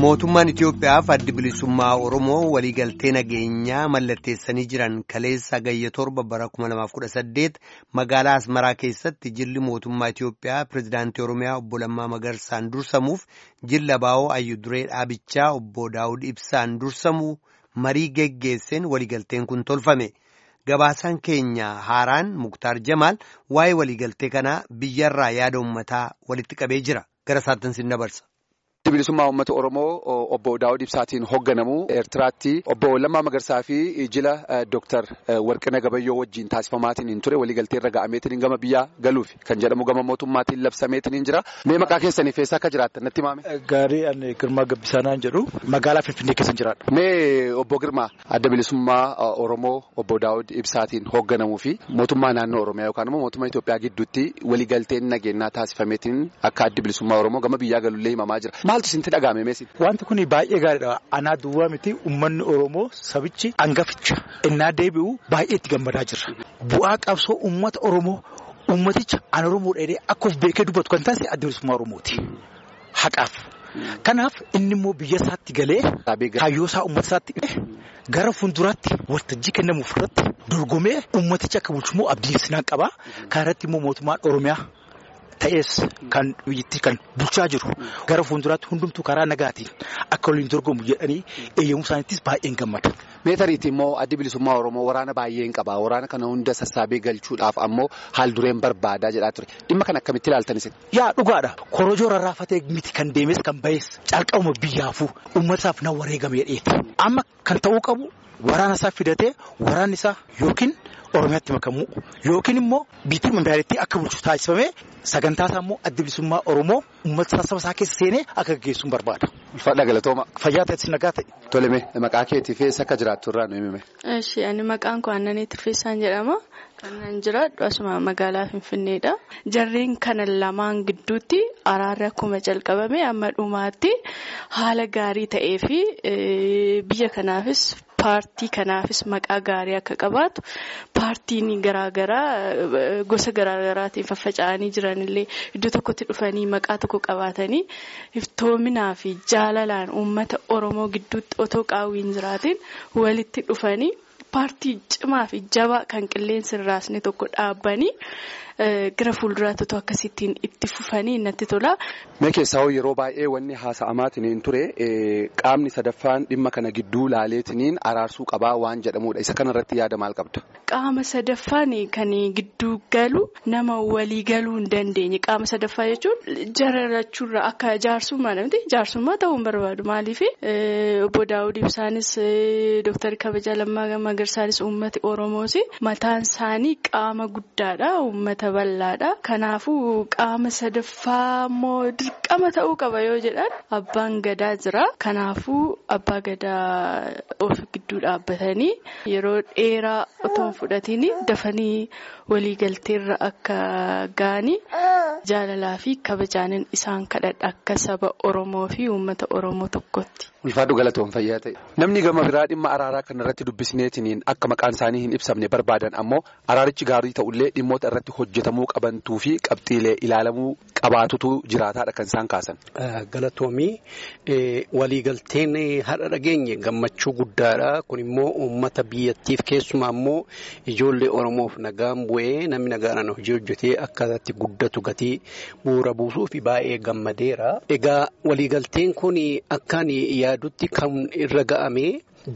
Mootummaan Itoophiyaaf addi bilisummaa Oromoo waliigaltee nageenyaa mallatteessanii jiran kaleessa gayya torba bara 2018 magaalaa Asmaraa keessatti jilli mootummaa Itoophiyaa pirezidaantii Oromiyaa obbo Lammaa Magarsaan dursamuuf jilla baa'oo ayyuduree dhaabichaa obbo Daawud Ibsaan dursamuu marii geggeesseen waliigalteen kun tolfame. Gabaasaan keenya haaraan Muktaar Jamaal waa'ee waliigaltee kanaa biyyarraa yaada uummataa walitti qabee jira. Gara isaatti sin dabarsa. bilisummaa uummata oromoo obbo daawud ibsaatiin hoogganamu eertiraatti obbo lammaa magarsaa fi jila dooktar warqina gabayyoo wajjin taasifamaatiin ture waliigaltee irra ga'ameetiin gama biyyaa galuuf kan jedhamu gama mootummaatiin labsameetiin jira mee maqaa keessaniif eessa akka jiraattan natti himame. Gaarii ani Girmaa Gabbisaanaan jedhu magaalaa Finfinnee keessa jiraadha. Mee obbo Girmaa adda bilisummaa oromoo obbo daawud ibsaatiin hoogganamuu fi mootummaa naannoo oromiyaa yookaan immoo mootummaa Itoophiyaa gidduutti waliigalteen nageenyaa taasifameetiin akka addi bilisummaa oromoo gama biyyaa galullee himamaa jira. Maaltu isintti dhaga'ame meesin? Wanti kun baay'ee gaariidha. Anaa duwwaa miti uummanni Oromoo sabichi hangaficha innaa deebi'u baay'ee itti gammadaa jira. Bu'aa qabsoo uummata Oromoo uummaticha an Oromoo dheedhee akka of beekee dubbatu kan taasise adda bilisummaa Oromooti. Haqaaf. Kanaaf inni immoo biyya isaatti galee kaayyoo isaa uummata isaatti gara fuulduraatti waltajjii kennamuuf irratti dorgomee uummaticha akka bulchummoo abdii sinaan qaba. Kana irratti immoo mootummaan Oromiyaa. Ta'ees kan biyyattii kan bulchaa jiru gara fuulduraatti hundumtuu karaa nagaatiin akka waliin dorgomu jedhanii eeyyamuu isaaniittis baay'een gammada. Meetariitti immoo addi bilisummaa Oromoo waraana baay'een qaba. Waraana kana hunda sassaabee galchuudhaaf ammoo haal dureen barbaadaa jedhaa ture. Dhimma kana akkamitti ilaaltanis? Yaa dhugaadha. Korojoo rarraafatee miti kan deemes kan bahes calqabuma biyyaafuu uummataaf na wareegamee dheeti. Amma kan ta'uu qabu waraana isaa fidatee waraanni isaa yookiin. Oromiyaatti makamuu yookiin immoo biitii magaalattii akka bulchu taasifamee sagantaa isaa immoo adda bilisummaa Oromoo uummata saba isaa keessa seenee akka gaggeessuun barbaada. Ulfaadha galatooma. Fayyaa ta'etti nagaa ta'e. Toleme maqaa keetiif eessa akka jiraattu irraa nu himime. Eshi ani maqaan koo Annanii Tirfeessaan jedhama. Kan jiraadhu asuma magaalaa Finfinneedha. Jarreen kana lamaan gidduutti araarri akkuma jalqabame amma dhumaatti haala gaarii ta'ee fi biyya kanaafis. Paartii kanaafis maqaa gaarii akka qabaatu paartiin garaagaraa gosa garaagaraatiin faffaca'anii jiranillee iddoo tokkotti dhufanii maqaa tokko qabaatanii iftoominaa fi jaalalaan uummata Oromoo gidduutti otoo qaawwiin jiraatiin walitti dhufanii paartii cimaa fi jabaa kan qilleensi hin raasne tokko dhaabbanii. Gara fuulduraatti otoo akkasittiin itti fufanii natti tola. Mee keessaa yeroo baay'ee wanni haasa'amaatiin ture qaamni sadaffaan dhimma kana gidduu laaleetiniin araarsuu qabaa waan jedhamudha. Isa kanarratti yaada maal qabda? Qaama sadaffaan kan gidduu galu nama walii galuu hin dandeenye. Qaama sadaffaa jechuun jararachuurra akka jaarsummaa namti jaarsummaa ta'uu hin barbaadu. Maaliif obbo Daawud Ibsaanis Dooktar Kabajaa Lammaa Magarsaanis uummati Oromoos mataan isaanii qaama guddaadha. Uummata bal'aadha. Kanaafuu qaama sadaffaa immoo dirqama ta'uu qaba yoo jedhan abbaan gadaa jira. Kanaafuu abbaa gadaa of gidduu dhaabbatanii yeroo dheeraa otoo hin fudhatiin dafanii waliigalteerra akka ga'anii jaalalaa fi kabajaanin isaan kadhadha akka saba Oromoo fi uummata Oromoo tokkotti. Ulfaadhu galatoon fayyaa ta'e. Namni gama biraa dhimma araaraa kanarratti dubbisneetiniin akka maqaan isaanii hin ibsamne barbaadan ammoo araarichi gaarii ta'ullee dhimmoota irratti hojjetamuu qabantuu fi qabxiilee ilaalamuu qabaatutu jiraataadha kan isaan kaasan. Galatoomii waliigalteen har'a dhageenye gammachuu guddaadha. Kun immoo uummata biyyattiif keessumaa immoo ijoollee Oromoof nagaan bu'ee namni nagaadhaan hojii hojjetee akkasatti guddatu gatii bu'uura buusuu fi baay'ee gammadeera. Egaa waliigalteen kun akkaan yaadutti kan irra ga'ame.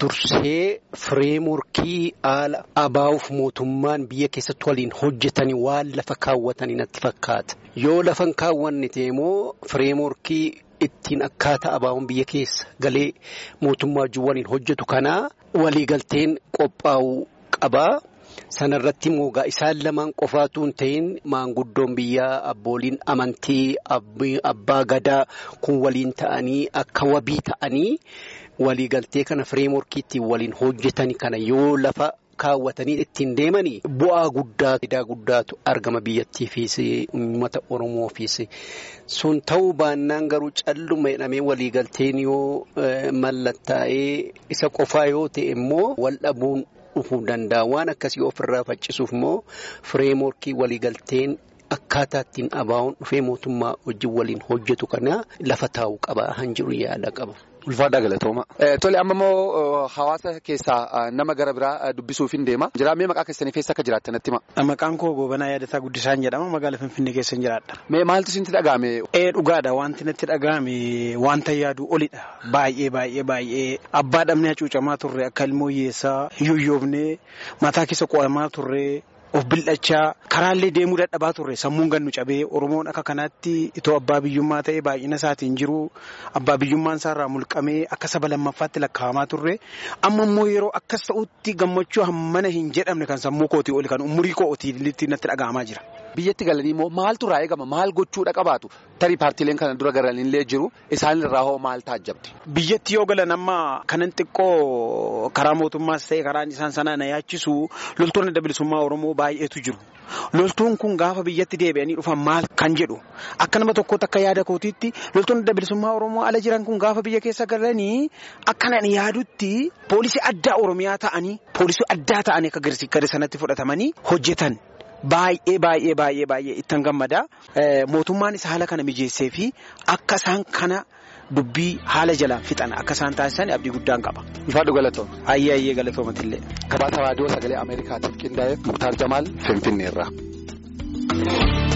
Dursee fireemurkii haala abaa'uuf mootummaan biyya keessatti waliin hojjetanii waan lafa kaawwatanii natti fakkaata. Yoo lafa hin kaawwanne immoo fireemurkii ittiin akkaataa abaa'uun biyya keessa galee mootummaa wajjin waliin hojjetu kanaa waliigalteen qophaa'uu qaba. Sanarratti immoo isaan lamaan qofaatu hin ta'in maanguddoon biyyaa abbooliin amantii abbaa gadaa kun waliin ta'anii akka wabii ta'anii waliigaltee kana fireemorkiitti waliin hojjetanii kana yoo lafa kaawwatanii ittiin deemanii bu'aa guddaa faayidaa guddaatu argama biyyattiifis uummata oromoofis sun ta'uu baannaan garuu calluma jedhamee waliigalteen yoo mallattaa'ee isa qofaa yoo ta'e immoo wal dhabuun. dhufuu danda'a waan akkasii ofirraa faccisuuf immoo fireemorkii waliigalteen akkaataa ittiin abaa'uun dhufee mootummaa wajjin waliin hojjetu kana lafa taa'u qaba han jiru yaada qaba. Ulfaadhaa galatooma. Tole amma immoo hawaasa keessaa nama gara biraa dubbisuuf hin deema. Jiraamee maqaa keessanii keessa akka jiraattan natti hima. Maqaan koo Goobanaa Yaadataa Guddisaan jedhama. Magaalaa Finfinnee keessa jiraadha. Mee maaltu isinitti dhaga'ame? Ee dhugaadha wanti natti dhaga'ame wanta yaadu olidha. Baay'ee baay'ee baay'ee abbaa dhabnee hacuucamaa turre akka ilmoo hiyyeessaa yuuyyoofnee mataa keessa qo'amaa turre. Of bildhachaa karaallee deemuu dadhabaa turre sammuun gannu cabee Oromoon akka kanaatti itoo abbaa biyyummaa ta'ee baay'ina isaatiin jiru abbaa biyyummaan isaarraa mulqamee akka saba lammaffaatti lakkaa'amaa turre amma immoo yeroo akkas ta'utti gammachuu hammana hin jedhamne kan sammuu kootii oli kan umurii kootii natti dhaga'amaa jira. Biyyatti galanii immoo maaltu irraa eegama maal gochuudha qabaatu tarii paartiileen kana dura galanillee jiru isaan irraa hoo maal taajjabdi. Biyyatti yoo galan amma kanan xiqqoo karaa mootummaas ta'e karaan isaan sanaa na yaachisu loltoonni adda bilisummaa Oromoo baay'eetu jiru. Loltuun kun gaafa biyyatti deebi'anii dhufan maal kan jedhu akka nama tokkootti akka yaada kootiitti loltoonni adda bilisummaa Oromoo ala jiran kun gaafa biyya keessa galanii akkanan yaadutti poolisii addaa Oromiyaa ta'anii poolisii addaa ta'anii akka gara sanatti fudhatamanii hojjetan. Baay'ee baay'ee baay'ee baay'ee ittan gammada. Mootummaanis haala kana mijeessee fi akka isaan kana dubbii haala jalaan fixan akka isaan taasisan abdii guddaan qaba. Ulfaadhu galatooma. Ayyee ayyee galatoomatillee. Gabaasa raadiyoo sagalee Ameerikaatiif qindaa'e Muktaar Jamaal Finfinneerraa.